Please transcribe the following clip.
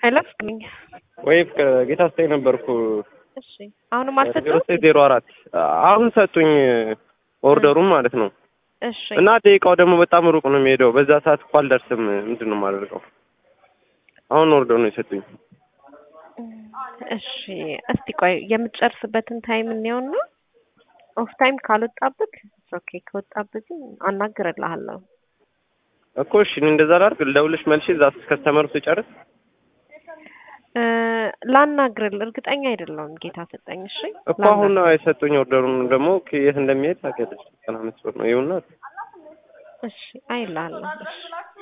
ሄሎ ፍቅርኝ ወይ ጌታ ስታይ ነበርኩ እሺ አሁንም ዜሮ አልሰጠሁም ስድስት ዜሮ አራት አሁን ሰጡኝ ኦርደሩን ማለት ነው። እሺ እና ደቂቃው ደግሞ በጣም ሩቅ ነው የሚሄደው። በዛ ሰዓት እኮ አልደርስም። ምንድን ነው የማደርገው? አሁን ኦርደሩ ነው የሰጡኝ። እሺ እስቲ ቆይ የምትጨርስበትን ታይም እንየውና ኦፍ ታይም ካልወጣብክ ኦኬ ከወጣብህ ግን አናግርልሃለሁ እኮ እሺ እኔ እንደዛ ላድርግ። ልደውልሽ መልሼ እዛ ከስተመሩ ስጨርስ እ ላናግርል እርግጠኛ አይደለሁም ጌታ ሰጠኝ እሺ እኮ አሁን ነው የሰጡኝ ኦርደሩን ደግሞ የት እንደሚሄድ ታውቂያለሽ። ዘጠና አምስት ብር ነው ይኸውና እሺ አይልሃለሁ እሺ